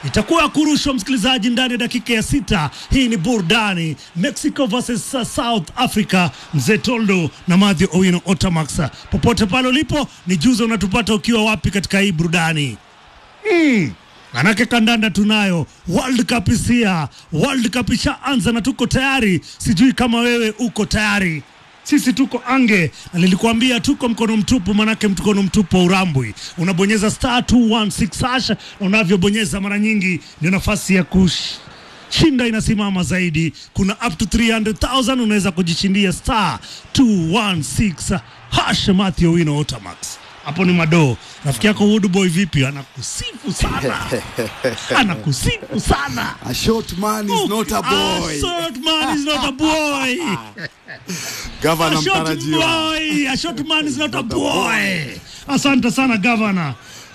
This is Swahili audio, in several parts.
itakuwa ya kurushwa msikilizaji, ndani ya dakika ya sita. Hii ni burudani Mexico versus South Africa, mzee Toldo na Mathew Owino Otamax. Popote pale ulipo, ni juza unatupata ukiwa wapi katika hii burudani mm. Manake kandanda tunayo, World Cup isia, World Cup ishaanza na tuko tayari. Sijui kama wewe uko tayari sisi tuko ange na nilikuambia tuko mkono mtupu, manake mkono mtupu wa urambwi. Unabonyeza star 216 hash, na unavyobonyeza mara nyingi ndio nafasi ya kushinda inasimama zaidi. Kuna up to 300,000 unaweza kujishindia star 216 hash. Mathew Owino Otamax hapo ni madoo. Rafiki yako Woodboy vipi? Anakusifu sana, anakusifu sana. A short man is not a boy. A short man is not a boy. Gavana A short mtarajiwa. boy. A short man is not a boy. Asante sana gavana.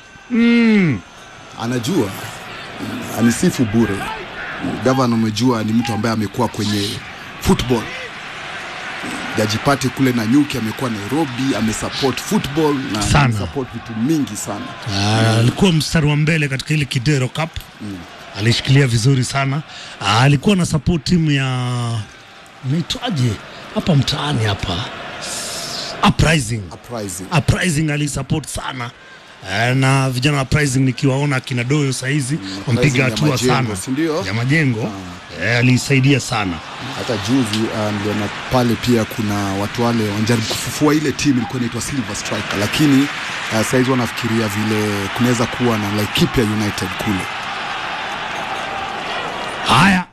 Anajua anisifu bure. Gavana, umejua ni mtu ambaye amekuwa kwenye football jajipate kule na nyuki, amekuwa Nairobi, amesupport football na Sana. amesupport vitu mingi sana. Ah, alikuwa mstari wa mbele katika ile Kidero Cup alishikilia vizuri sana. Ah, alikuwa na support timu ya naitwaje hapa mtaani hapa Uprising. Uprising. Uprising alisupport sana Eh, na vijana wa Uprising nikiwaona akina Doyo saizi wampiga ya hatua Majengo, sana si ndio? ya majengo eh, alisaidia sana Hata juzi uh, niliona pale pia kuna watu wale wanajaribu kufufua ile timu ilikuwa inaitwa Silver Striker, lakini uh, saizi wanafikiria vile kunaweza kuwa na Laikipia United kule. Haya,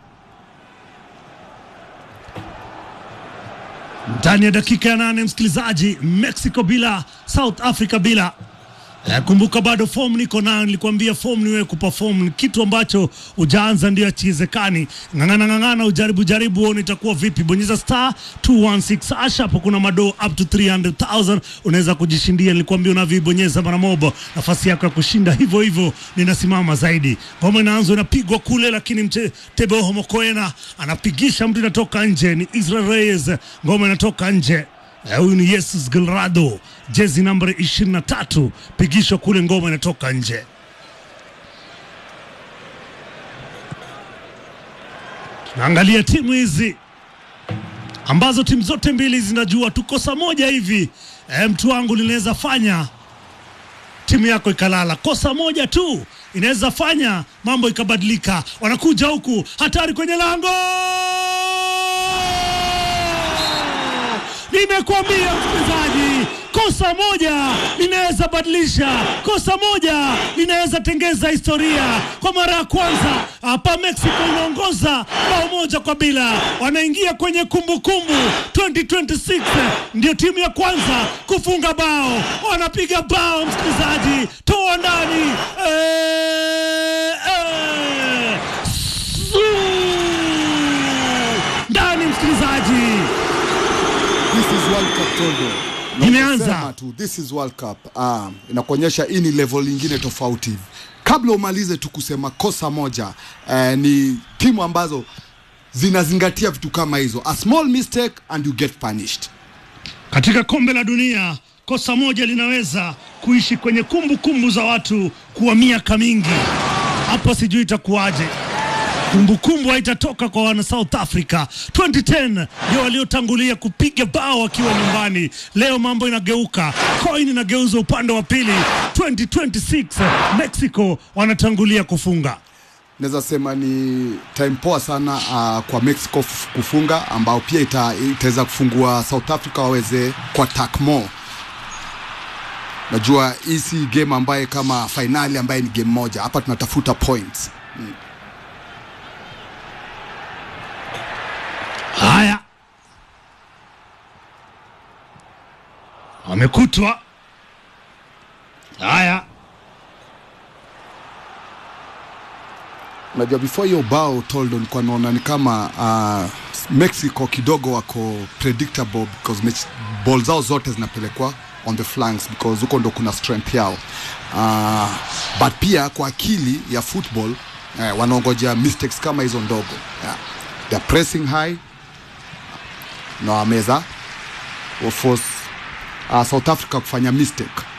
ndani ya dakika ya nane, msikilizaji, Mexico bila South Africa bila Eh, kumbuka bado form niko nayo, nilikwambia form ni wewe kuperform, ni kitu ambacho ujaanza ndio achiwezekani. Ng'ang'ana ng'ang'ana, ujaribu jaribu, uone itakuwa vipi. Bonyeza star 216 hash, hapo kuna madoo up to 300,000 unaweza kujishindia. Nilikwambia unavyoibonyeza mara moja, nafasi yako ya kushinda hivyo hivyo ninasimama zaidi. Ngoma inaanza inapigwa kule, lakini mche Teboho Mokoena anapigisha mtu, inatoka nje. Ni Israel Reyes, ngoma inatoka nje. Eh, Huyu ni Jesus Gilrado, jezi nambari 23, pigisho kule, ngoma inatoka nje. Tunaangalia timu hizi ambazo timu zote mbili zinajua tu kosa moja hivi, eh, mtu wangu linaweza fanya timu yako ikalala. Kosa moja tu inaweza fanya mambo ikabadilika. Wanakuja huku, hatari kwenye lango Nimekuambia msikilizaji, kosa moja linaweza badilisha, kosa moja linaweza tengeza historia. Kwa mara ya kwanza hapa Mexico inaongoza bao moja kwa bila, wanaingia kwenye kumbukumbu 2026 ndio timu ya kwanza kufunga bao, wanapiga bao msikilizaji, toa ndani eh, eh, su ndani msikilizaji. This is World Cup Tondo. Na Imeanza. ukisema tu this is World Cup. Ah, inakuonyesha hii ni level nyingine tofauti. Kabla umalize tu kusema kosa moja, eh, ni timu ambazo zinazingatia vitu kama hizo. A small mistake and you get punished. Katika kombe la dunia kosa moja linaweza kuishi kwenye kumbukumbu kumbu za watu kwa miaka mingi. Hapo sijui itakuwaje. Kumbukumbu haitatoka kwa wana South Africa. 2010 ndio waliotangulia kupiga bao wakiwa nyumbani. Leo mambo inageuka, coin inageuzwa upande wa pili. 2026 Mexico wanatangulia kufunga. Naweza sema ni time poa sana uh, kwa Mexico f- kufunga ambao pia ita, itaweza kufungua South Africa waweze kwa attack more. Najua hii si game ambaye kama fainali ambaye ni game moja. Hapa tunatafuta points. Haya, wamekutwa. Haya, Unajua before hiyo bao Toldo nilikuwa naona ni kama uh, Mexico kidogo wako predictable because match, ball zao zote zinapelekwa on the flanks because huko ndo kuna strength yao uh, but pia kwa akili ya football eh, wanaongojea mistakes kama hizo ndogo yeah. They're pressing high na wameza force uh, South Africa kufanya mistake